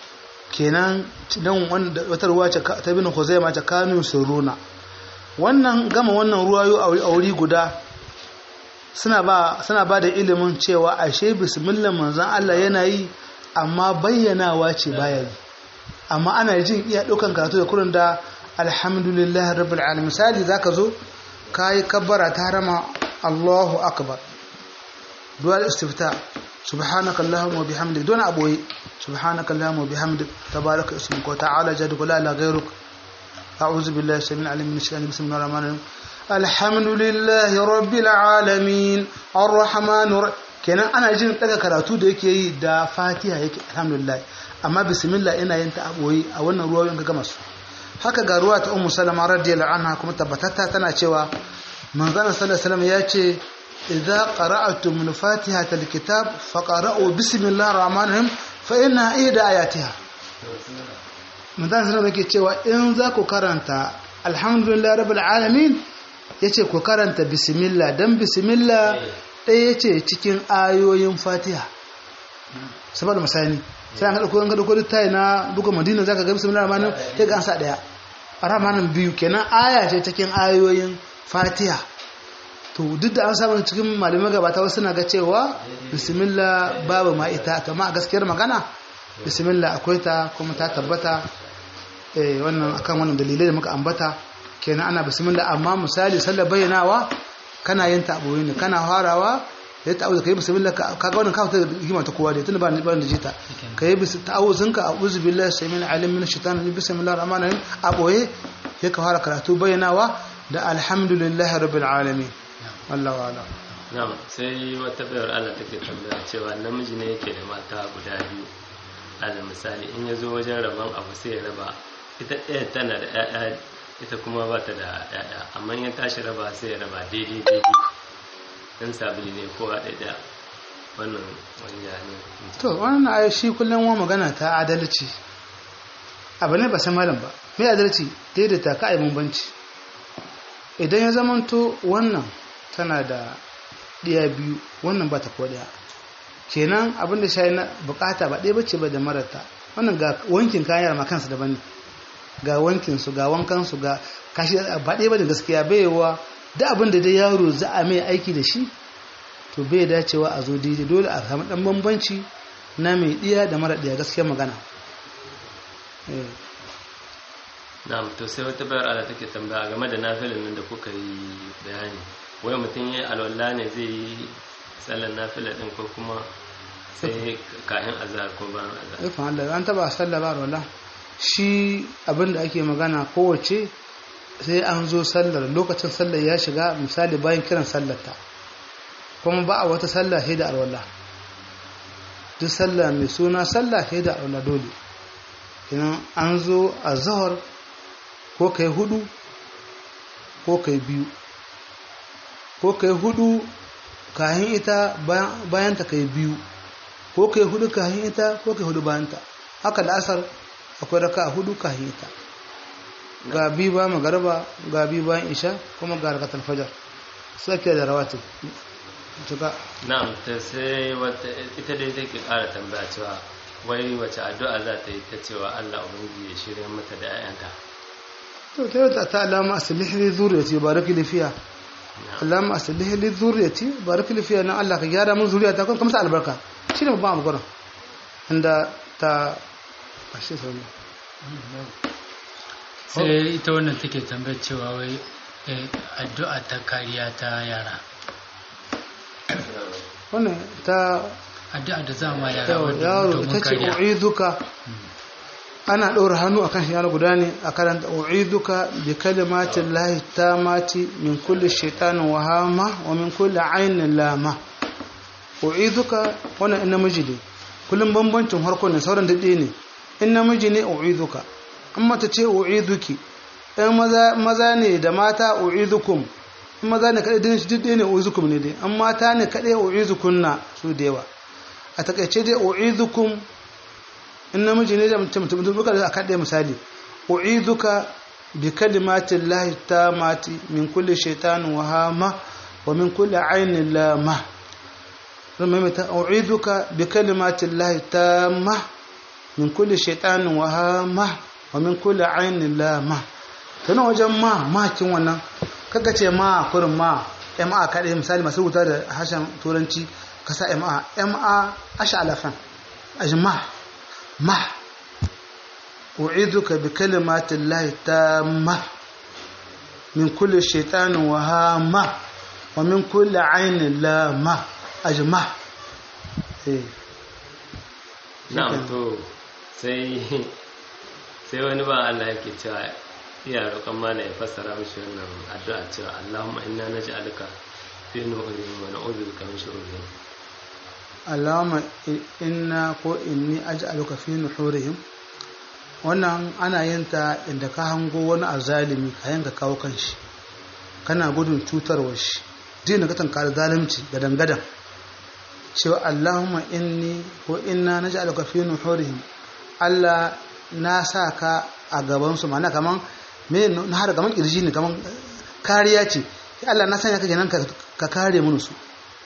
kenan dan wanda wata ruwa ce ta bin Khuzaimah ta kanu suruna wannan gama wannan ruwayo a wuri guda suna ba suna ba da ilimin cewa ashe bismillah manzon Allah yana yi amma bayyanawa ce baya yi amma ana jin iya ɗaukan karatu da kurin da alhamdulillah rabbil alamin misali zaka zo kai kabbara ta harama Allahu akbar dual istifta subhanaka allahumma wa bihamdik don aboyi subhanaka allahumma wa bihamdik tabaraka ismuka wa ta'ala jadduka la ilaha ghayruk a'udhu billahi samil alim min shaitanir bismillahir rahmanir rahim alhamdulillahi rabbil alamin arrahmanir kenan ana jin daga karatu da yake yi da fatiha yake alhamdulillah amma bismillah ina yin ta aboyi a wannan ruwayoyin ga gama su haka ga ruwa ta ummu salama radiyallahu anha kuma tabbatatta tana cewa manzon sallallahu alaihi wasallam ya ce idza qara'tum min fatihatil kitab faqra'u bismillahir rahmanir rahim fa inna ida ayatiha manzon sallallahu alaihi cewa in za ku karanta alhamdulillah rabbil alamin yace ku karanta bismillah dan bismillah ɗaya yace cikin ayoyin fatiha saboda misali sai an ɗauko an ɗauko littafi na duka madina zaka ga bismillahir rahmanir rahim sai ga an sa ɗaya rahmanin biyu kenan aya ce cikin ayoyin fatiha to duk da an samu cikin malamai gabata wasu na ga cewa bismillah babu ma ita kama a gaskiyar magana bismillah akwai ta kuma ta tabbata eh wannan akan wannan dalilai da muka ambata kenan ana bismillah amma misali sallar bayyanawa kana yin ta abu ne kana farawa ya ta'awuza kai bismillah kaga wannan kawo ta hikima ta kowa da tunda ba ni ba da jita kai bis ta'awuzin ka a'udhu billahi samil alim min shaitanir rajim bismillahir rahmanir rahim aboye sai ka fara karatu bayyanawa da alhamdulillahi rabbil alamin wallahu a'lam na'am sai wata bayar Allah take tambaya cewa namiji ne yake da mata guda biyu alal misali in ya zo wajen rabon abu sai ya raba ita ɗaya tana da ƴaƴa ita kuma ba ta da ƴaƴa amma in ya tashi raba sai ya raba daidai daidai dan sabili ne kowa ɗaya wannan wani ya ne to wannan ayi shi kullum wa magana ta adalci abu ne ba san malam ba me adalci daidaita ka ayi bambanci idan ya zamanto wannan tana da ɗiya biyu wannan ba ta ko ɗaya kenan abin da shayi na bukata ba ɗaya bace ba da marata wannan ga wankin kayan ma kansu daban ne ga wankin su ga wankan su ga kashi ba ɗaya ba da gaskiya baiwa da abin da dai yaro za a mai aiki da shi to bai dacewa a zo daidai dole a samu ɗan bambanci na mai ɗiya da mara ɗiya gaskiya magana na'am to sai wata bayar Allah take tambaya game da nafilin nan da kuka yi bayani wai mutum ya alwala ne zai yi sallar nafila din ko kuma sai kayan azhar ko bayan azhar ifan Allah an taba sallah ba wala shi abinda ake magana kowace sai an zo sallar lokacin sallar ya shiga misali bayan kiran sallar ta kuma ba a wata sallah sai da alwala duk sallah mai suna sallah sai da alwala dole kenan an zo a zahar ko kai hudu ko kai biyu ko kai hudu kahin ita bayan ta kai biyu ko kai hudu kahin ita ko kai hudu bayan ta haka da asar akwai raka a hudu kahin ita ga bi ba magarba ga bi bayan isha kuma ga rakatar fajar sake da rawatin cika na'am ta sai wata ita dai take ƙara tambaya cewa wai wace addu'a za ta yi ta cewa Allah ubangiji ya shirya mata da 'ya'yanta to ta yi ta alama asalih li zuriyati baraki li fiha alama asalih li zuriyati baraki li fiha na Allah ka gyara mun zuriyata kuma kamsa albarka shine babban abu gurin inda ta ashe sauri sai ita wannan take tambayar cewa wai addu'a ta kariya ta yara wannan ta addu'a da za ma yara yaro ta ce u'iduka ana ɗora hannu akan shi yaro guda ne a karanta u'iduka bi kalimatin lahi tamati min kulli shaitanin wahama wa min kulli ainin lama u'iduka wannan in namiji ne kullum bambancin harko ne sauran daɗe ne in namiji ne u'iduka in mata ce u'iduki in maza ne da mata u'idukum in maza ne kaɗai din shi daɗe ne u'idukum ne dai in mata ne kaɗai u'idukunna su da yawa a takaice dai u'idukum in namiji ne da mutum mutum duka da aka ɗaya misali u'iduka bi kalimatin lahi tamati min kulli shaitanin wahama wa min kulli ainin lama zama mai ta u'iduka bi kalimatin lahi tamma min kulli shaytanin wahama wa min kulli ainin lama tana wajen ma makin wannan kaga ce ma kurin ma ma kaɗai misali masu rubuta da harshen turanci ka sa ma ma asha alafan ajma ma u'iduka bi kalimatin lahi tamma min kulli shaytanin wahama wa min kulli ainin lama ajma eh na'am to sai sai wani ba Allah yake cewa iya roƙon mana ya fassara mishi wannan addu'a cewa Allahumma inna naj'aluka fi nuhurihim wa na'udhu bika min shururihim Allahumma inna ko inni aj'aluka fi nuhurihim wannan ana yin ta inda ka hango wani azalimi ka yanka kawo kanshi kana gudun cutarwar shi dina ka tankar zalunci gadan gadan cewa Allahumma inni ko inna naj'aluka fi nuhurihim Allah na sa ka a gaban su mana kaman me na har kaman kirji ne kaman kariya ce Allah na sanya ka kenan ka kare mun su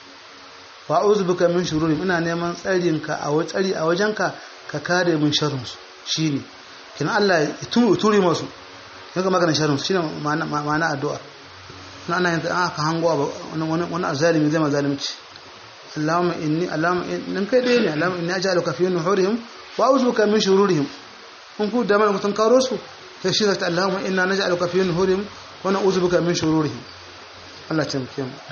wa a'udhu bika min shururihim ina neman tsarin ka a tsari a wajenka ka kare mun sharrin su shine kin Allah ya turi masu yaga maganar sharrin su shine ma'ana ma'ana addu'a na ana yin aka hango wani wani azalimi zai mazalimci Allahumma inni Allahumma in kai dai ne Allahumma inni aj'aluka fi nuhurihim wa a'udhu bika min shururihim kun ku da mana mutun karo su sai shi zata Allahumma inna naj'aluka fi nuhurihim wa na'udhu bika min shururihim Allah ta muke mu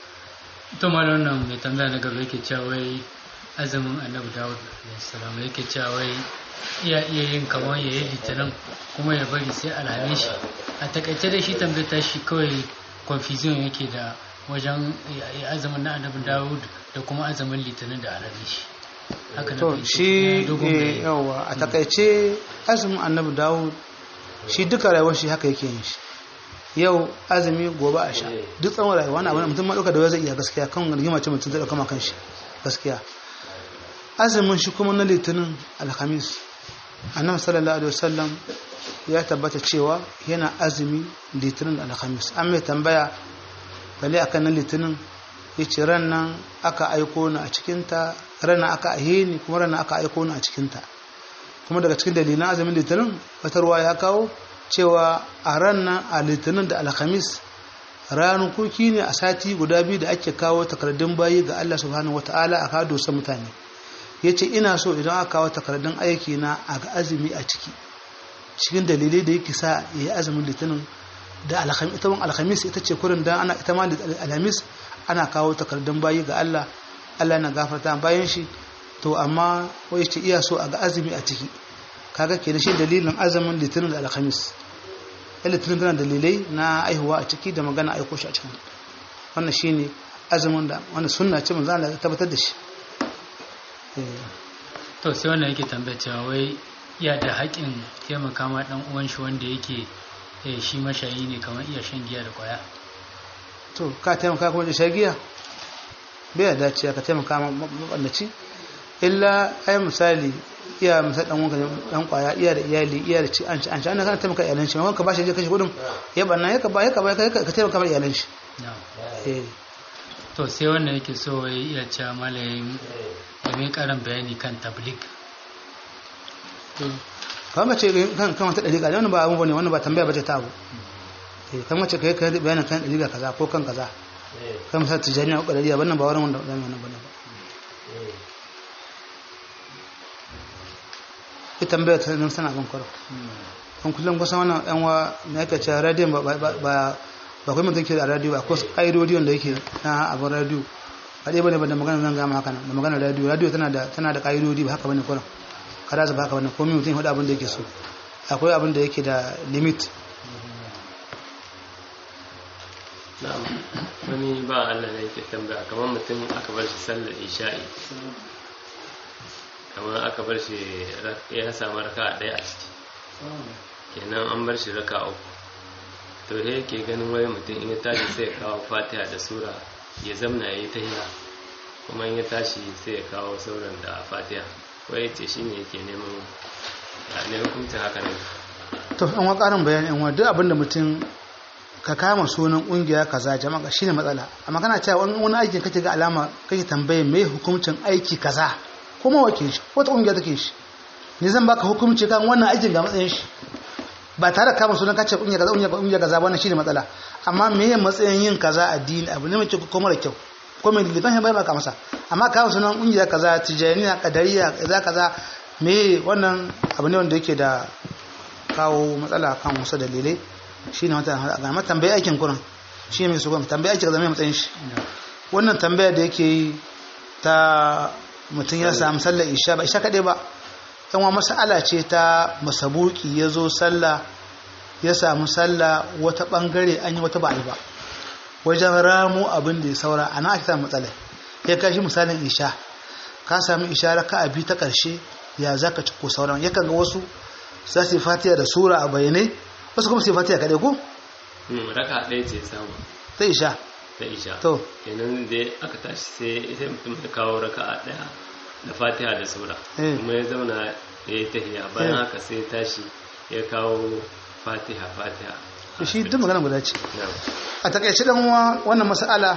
to malam nan mai tambaya na gaba yake cewa wai azumin Annabi Dawud salam yake cewa wai iya iya yin kamar ya yi litinin kuma ya bari sai alhamis shi a takaice da shi tambayar shi kawai confusion yake da wajen azumin na Annabi Dawud da kuma azumin litinin da alhamis shi to shi yawa a takaice azumin annabi dawud shi duka rayuwar shi haka yake yin shi yau azumi gobe a sha duk tsawon rayuwa na abin mutum ma ɗauka da zai iya gaskiya kan rigima ce mutum zai ɗauka ma kan shi gaskiya azumin shi kuma na litinin alhamis annabi sallallahu alaihi wasallam ya tabbata cewa yana azumi litinin da alhamis an mai tambaya bale akan na litinin ya ce ran nan aka aiko ni a cikinta ran aka ahe ni kuma ran aka aiko ni a cikinta kuma daga cikin dalilan azumin litinin fatarwa ya kawo cewa a ran nan a litinin da alhamis ranukuki ne a sati guda biyu da ake kawo takardun bayi ga Allah subhanahu wata'ala a kawo dosa mutane ya ce ina so idan aka kawo takardun aiki na a ga azumi a ciki cikin dalilai da yake sa ya yi azumin litinin da alhamis ita ce kurin da ana ita ma alhamis ana kawo takardun bayi ga Allah Allah na gafarta bayan shi to amma wai ce iya so a ga azumi a ciki kaga ke da shi dalilin azumin litinin da alhamis litinin tana dalilai na aihuwa a ciki da magana aiko shi a cikin wannan shine azumin da wanda sunna ce manzo Allah ya tabbatar da shi to sai wannan yake tambaya cewa wai iya da haƙin taimaka ma dan uwan shi wanda yake shi mashayi ne kamar iya shan giya da kwaya to ka taimaka kuma da shagiya bai ya dace ka taimaka maballaci illa ai misali iya misali dan wanka dan kwaya iya da iyali iya da ci an ci an ci an kana taimaka iyalan shi wanka ba shi je kashi kudin ya banna ya ka ba ya ka ba ka taimaka ma iyalan shi eh to sai wannan yake so wai iya cewa malayin da mai karin bayani kan tablik kawai mace kan kan wata dariƙa wannan ba abun bane wannan ba tambaya bace ta abu kan mace kai kai bayanin kan dariƙa kaza ko kan kaza kan misali tijani ko dariƙa wannan ba wannan wanda zamu wannan bane ba ita tambaya ta nan sana ban kwaro kan kullum kusan wannan yan wa na yake cewa radio ba ba ba kai mutum ke da radio ba ko ƙa'idodi wanda yake na abin radio ba dai bane ba da magana zan gama haka nan da magana radio radio tana da tana da ƙa'idodi ba haka bane kwaro kada su baka wannan komai mutum ya abin da yake so akwai abin da yake da limit wani ba Allah ne yake tambaya kamar mutum aka bar shi sallar isha'i kamar aka bar shi ya samu raka a ɗaya a ciki kenan an bar shi raka uku to he yake ganin wai mutum in ya tashi sai ya kawo fatiha da sura ya zamna ya yi tahiya kuma in ya tashi sai ya kawo sauran da fatiha wai ce shi ne yake neman ne hukuncin haka ne to an wa karin bayani an wa duk abinda mutum ka kama sunan kungiya kaza jama'a shine matsala amma kana cewa wani aikin kake ga alama kake tambaye me hukuncin aiki kaza kuma wake shi wata kungiya take shi ni zan baka hukunci kan wannan aikin ga matsayin shi ba tare da kama sunan kace kunya kaza kunya kunya kaza wannan shine matsala amma me ya matsayin yin kaza addini abu ne mai kyau ko mara kyau ko mai liban bai baka masa amma kama sunan kunya kaza tijaniya kadariya kaza kaza me wannan abu ne wanda yake da kawo matsala kan wasu dalilai shine wata ga ma tambayi aikin kuran shine mai sugan tambayi aikin kaza mai matsayin shi wannan tambaya da yake yi ta mutum ya samu sallar isha ba isha kaɗai ba yan wa mas'ala ce ta masabuki ya zo sallah ya samu sallah wata ɓangare an yi wata ba a yi ba wajen ramu abin da ya saura a nan ake samun matsala ya kashi misalin isha ka sami isha raka a biyu ta ƙarshe ya za ka ci ko sauran yakan ga wasu za su yi fatiya da sura a bayanai wasu kuma su yi fatiya kaɗai ko raka ɗaya ce samu ta isha ta isha To. kenan da aka tashi sai sai mutum ya kawo raka a ɗaya da fatiha da sura Eh. kuma ya zauna ya yi tahiya bayan Eh. haka sai ya tashi ya kawo fatiha fatiha shi duk magana guda ce Na'am. a takaice dan uwa wannan mas'ala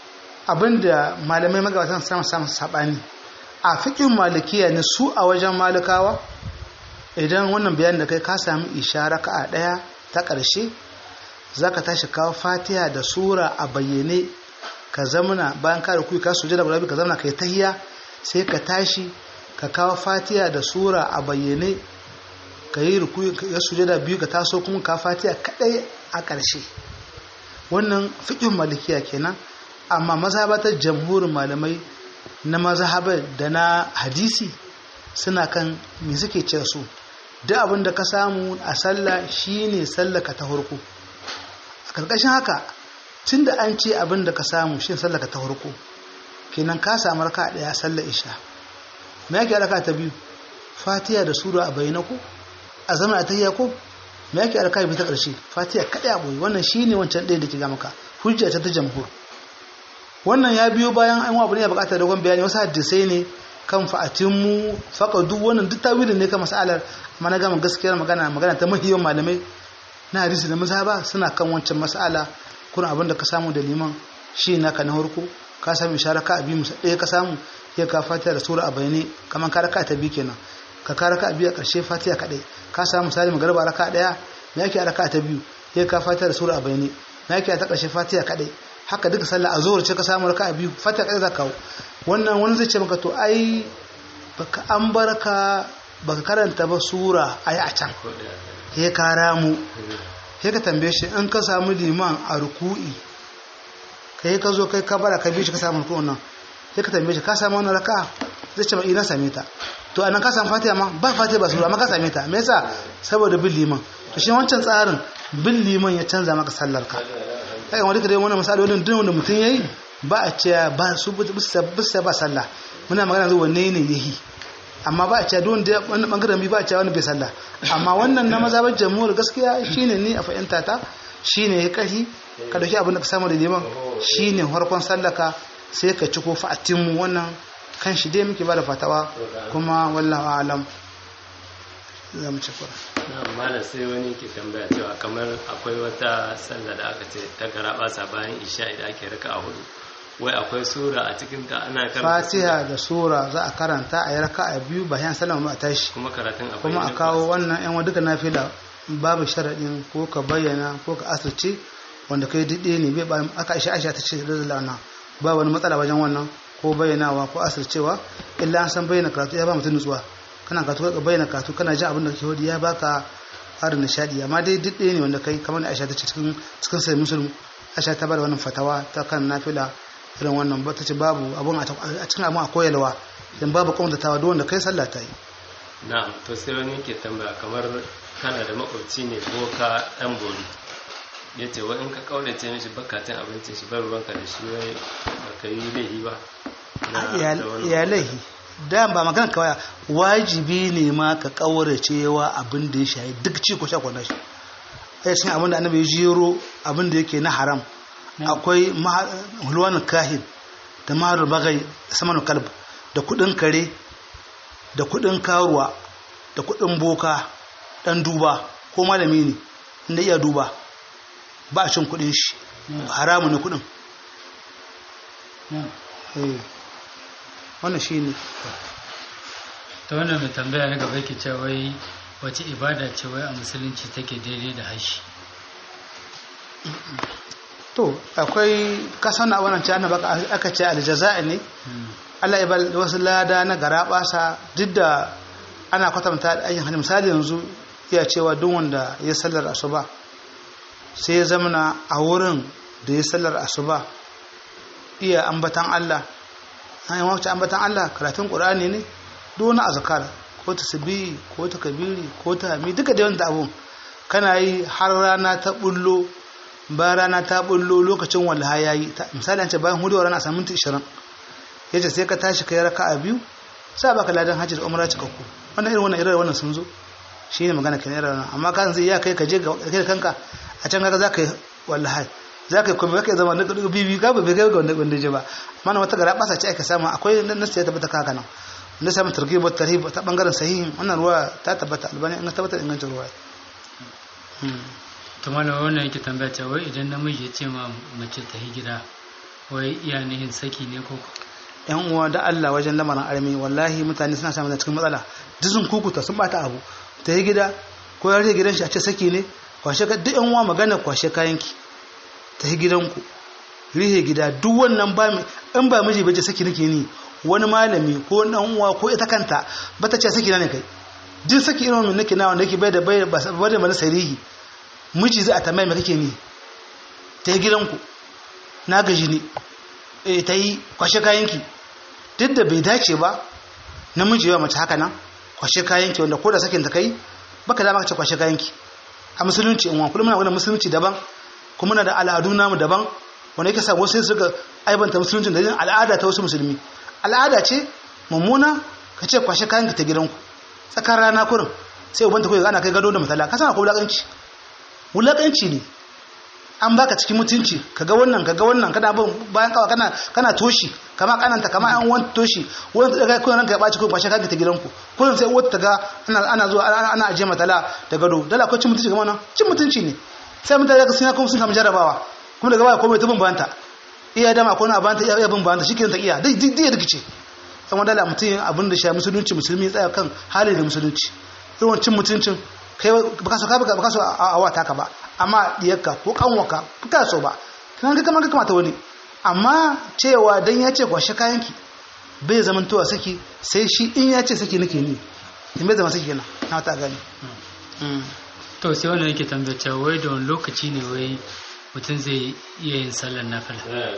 abinda malamai magabatan sama samun sabani a fikin malikiya ne su a wajen malikawa idan wannan bayanin da kai ka sami ishara ka a daya ta ƙarshe zaka tashi kawo fatiha da sura a bayyane ka zamana bayan ka rukuyi ka sujada guda biyu ka zamana kai tahiya sai ka tashi ka kawo fatiha da sura a bayyane ka yi rukuyi ka sujada biyu ka taso kuma ka fatiha kadai a ƙarshe wannan fiƙin malikiya kenan amma mazhabatar jamhurin malamai na mazhabar da na hadisi suna kan me suke ce su duk abin da ka samu a sallah shine sallaka ta farko a karkashin haka tunda an ce abin da ka samu shine sallaka ta farko kenan ka samu raka daya sallar isha me yake raka ta biyu fatiha da sura a bayyana ko a zama a tahiyya ko me yake raka biyu ta karshe fatiha kadai a boye wannan shine wancan ɗaya da ke ga maka hujja ta ta jamhur wannan ya biyo bayan an abu ne ya bukatar dogon bayani wasu hadisai ne kan fa'atinmu duk wannan duk tawilin ne kan masalar amma na gama gaskiyar magana magana ta mahiyan malamai na hadisi da mazhaba suna kan wancan mas'ala kuna abin da ka samu da liman shi naka na harko ka samu isharaka a biyu musa ɗaya ka samu ya ka fatiha da sura a bayane kamar ka raka ta biyu kenan ka ka raka a biyu a ƙarshe fatiha kaɗai ka samu misali magarba raka ɗaya me yake a raka ta biyu ya ka fatiha da sura a bayane me yake a ta ƙarshe fatiha kaɗai haka duka sallah a zuwar ce ka samu raka a biyu fatiha kaɗai za ka kawo wannan wani zai ce maka to ai baka an barka baka karanta ba sura ai a can ko da ya ka ramu sai ka tambaye shi in ka samu liman a ruku'i kai ka zo kai ka bara ka bi shi ka samu ruku'un nan sai ka tambaye shi ka samu wannan raka'a zai ce ma ina same ta to anan ka samu fatiha ma ba fatiha ba sura amma ka same ta me yasa saboda bin liman to shi wancan tsarin bin liman ya canza maka sallar ka kai wani kare wannan misalolin duk wanda mutum yayi ba a ce ba su bisa ba sallah muna magana zuwa wanne ne yahi amma ba a ce don da wannan bangaren bi ba a ce wani bai sallah amma wannan na mazhabar jamhur gaskiya shine ni a fahimta ta shine ya kashi ka dauki abin da ka samu da liman shine farkon sallaka sai ka ci ko fa'atin wannan kan shi dai muke ba da fatawa kuma wallahu alam za mu ci kura na malam sai wani ke tambaya cewa kamar akwai wata sallah da aka ce ta garaba bayan isha idan ake raka a hudu wai akwai sura a cikin ta ana karanta fatiha da sura za a karanta a yi raka'a biyu bayan sallama a tashi kuma karatun a kuma a bayyane kawo wannan yan duka nafila babu sharaɗin ko ka bayyana ko ka asirce wanda kai daɗe ne bai ba aka aisha aisha ta ce da lana ba wani matsala wajen wannan ko bayyanawa ko asircewa illa an san bayyana karatu ya ba mutum nutsuwa kana karatu ka bayyana karatu kana jin abin da kake wadi ya baka ƙarin nishaɗi amma dai duk ɗaya ne wanda kai kamar da aisha ta ce cikin cikin sai musulmi aisha ta bada wannan fatawa ta kan nafila irin wannan ba ta ce babu abun a cikin abun a koyarwa dan babu kwamtatawa duk wanda kai sallah ta yi na'am to sai wani ke tambaya kamar kana da makwabci ne ko ka dan bori ya ce wa in ka kaurace mishi bakatun abincin shi bar ruwanka da shi wai baka yi laifi ba na da wani- iyalai da ba magana kawai wajibi ne ma ka kaurace wa abin da ya shayi duk ci ko sha kwana shi ai cikin abin da annabi ya jiro abin da yake na haram akwai maha- hulwanin kahin da maharul bagai da samanul kalb da kudin kare da kudin karuwa da kudin boka dan duba ko malami ne inda iya duba ba a cin kudin shi haramu ne kudin Eh. wannan shi ne ta wannan mai tambaya na gaba yake cewa wai wace ibada ce wai a musulunci take daidai da hashi to akwai kasan a wannan cana baka aka ce aljaza'i ne Allah ya bal wasu lada na gara basa duk da ana kwatanta ayyin hannun misali yanzu iya cewa duk wanda ya sallar asuba sai ya zamana a wurin da ya sallar asuba iya ambatan Allah an yi wacce ambatan Allah karatun ƙur'ani ne duk wani azkar ko ta sabihi ko ta kabiri ko ta hami duka da wanda abun kana yi har rana ta bullo bayan rana ta bullo lokacin wallaha yayi misali an ce bayan hudu rana a samu minti 20 yace sai ka tashi kai raka'a biyu sai baka ladan hajji da umra cikakku wannan irin wannan irin wannan sun zo shine magana kan irin wannan amma kan zai ya kai ka je ga kai kanka a can kaga zaka yi wallahi zaka yi kuma zaka zama na dubu bibi ka ba bai ga wanda wanda je ba mana wata gara basa ce aka samu akwai nasu ya tabbata kaka nan na samu targhib wa tarhib ta bangaren sahihin wannan ruwa ta tabbata albani an tabbata ingancin ruwa to mana wannan yake tambaya cewa wai idan namiji ya ce ma mace ta yi gida wai iya nihin saki ne ko yan uwa da Allah wajen lamarin armi wallahi mutane suna samun cikin matsala duk kukuta sun bata abu ta yi gida ko ya rage gidan shi a ce saki ne kwashe ka duk yan uwa magana kwashe kayanki ta yi gidanku rihe gida duk wannan ba mi in ba miji bace saki nake ni wani malami ko dan uwa ko ita kanta ba ta ce saki na ne kai duk saki irin wannan nake na wanda yake bai da bai da mana sarihi miji zai a tambaye me kake ni ta yi gidanku na gaji ne eh ta yi kwashe kayanki duk da bai dace ba namiji yawa mace haka nan kwashe kayanki wanda ko da sakin ta kai baka dama ka ce kwashe kayanki a musulunci in wa kullum muna wannan musulunci daban kuma muna da al'adu namu daban wanda yake sa wasu suka aibanta musulunci da yin al'ada ta wasu musulmi al'ada ce mummuna ka ce kwashe kayanki ta gidanku tsakar rana kurin sai ubanta kuwa ana kai gado da matala ka sana ko wulakanci wulakanci ne an baka cikin mutunci kaga wannan kaga wannan kana bin bayan kawa kana kana toshi kama kananta kama an wani toshi wani daga kullun ranka ya baci kullun kwashe kanka ta gidanku kullun sai wata ga ana ana zuwa ana aje matala da gado dala ko cin mutunci ga wannan cin mutunci ne sai mutane ga sun kuma sun kama jarabawa kuma daga baya komai ta bin bayanta iya dama ko na bayanta iya bin bayanta shikenan ta iya dai dai da kice sai wanda dala mutum abin da shi musulunci musulmi tsaya kan hali da musulunci irin cin mutuncin kai baka so ka baka so a wata ka ba amma diyarka ko kanwaka ka so ba kan ga kamar ka kamata wani amma cewa dan ya ce kwashe kayanki bai zaman towa saki sai shi in ya ce saki nake ni in bai zama saki kenan na ta gani to sai wannan yake tambaya cewa wai da wani lokaci ne wai mutum zai iya yin sallar nafila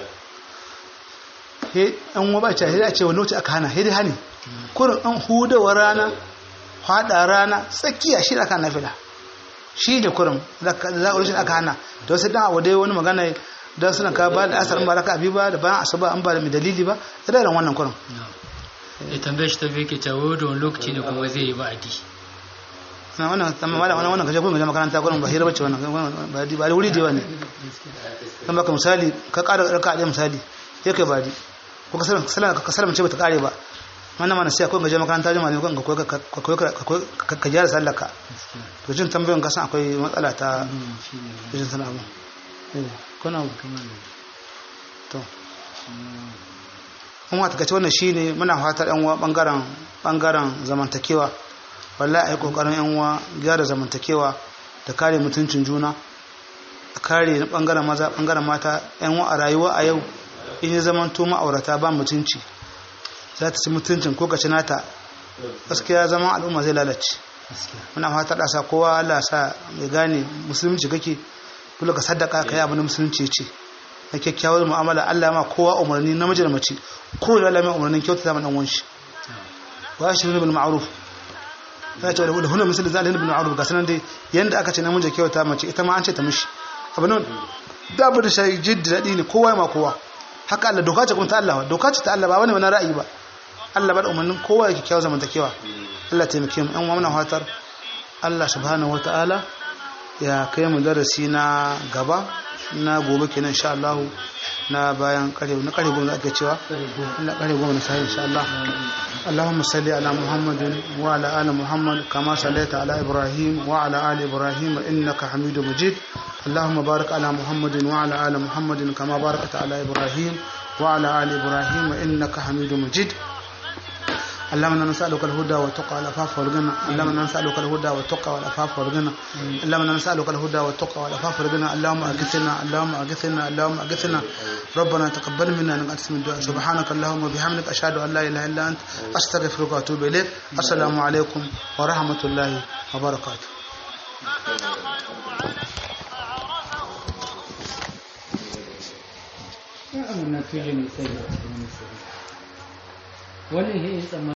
he an wa ba ce a ce wani lokaci aka hana he dai hani kurin an hudawa rana hada rana tsakiya shi aka nafila shi ne kurin za a rushin aka hana da wasu dan abu dai wani magana don suna ka ba da asar ba raka abi ba da bayan asuba an ba da mai dalili ba da irin wannan kurin ya tambaye shi ta bai ke cewa da wani lokaci ne kuma zai yi ba'adi na wannan amma malam wannan wannan kaje gurin makaranta gurin ba hira bace wannan ba da wuri da yawa ne kan baka misali ka ƙara raka da misali sai kai badi ko ka salama ka salama ce bata kare ba mana mana sai akwai gaje makaranta da malami kan ka ka gyara sallaka to jin tambayoyin ka san akwai matsala ta jin sana abu eh kuna to kuma ta kace wannan shine muna fatar yan uwa bangaren bangaren zamantakewa wallahi ai kokarin yan uwa gyara zamantakewa da kare mutuncin juna da kare na bangaren maza bangaren mata yan uwa a rayuwa a yau in ya zamanto ma'aurata ba mutunci za ta ci mutuncin ko ka ci nata gaskiya zaman al'umma zai lalace muna fata da sa kowa Allah sa mai gane musulunci kake kula ka sadaka kai abin musulunci ce na kyakkyawar mu'amala Allah ma kowa umarni namiji da mace ko da Allah mai umarnin kyautata ma dan wanshi wa shi bil ma'ruf ya ce da hunna misali zalin bil ma'ruf ga sanan dai yanda aka ce namiji kyauta mace ita ma an ce ta mishi abin nan da abu da shi jiddi dadi ne kowa ma kowa haka Allah doka ce kuma ta Allah doka ce ta Allah ba wani wani ra'ayi ba Allah ba da umarnin kowa yake kyau zamantakewa Allah taimake mu ɗan wannan fatar Allah subhanahu wata'ala ya kai mu darasi na gaba na gobe kenan insha Allah na bayan kare na kare goma ake cewa na kare goma na sai insha Allah اللهم صل على محمد وعلى ال محمد كما صليت على ابراهيم وعلى ال ابراهيم انك حميد مجيد اللهم بارك على محمد وعلى ال محمد كما باركت على ابراهيم وعلى ال ابراهيم انك حميد مجيد اللهم انا نسالك الهدى والتقى والعفاف والغنى اللهم انا نسالك الهدى والتقى والعفاف والغنى اللهم انا نسالك الهدى والتقى والعفاف والغنى اللهم اغثنا اللهم اغثنا اللهم اغثنا ربنا تقبل منا انك انت السميع الدعاء سبحانك اللهم وبحمدك اشهد ان لا اله الا انت استغفرك واتوب اليك السلام عليكم ورحمه الله وبركاته wannan filin sai da wani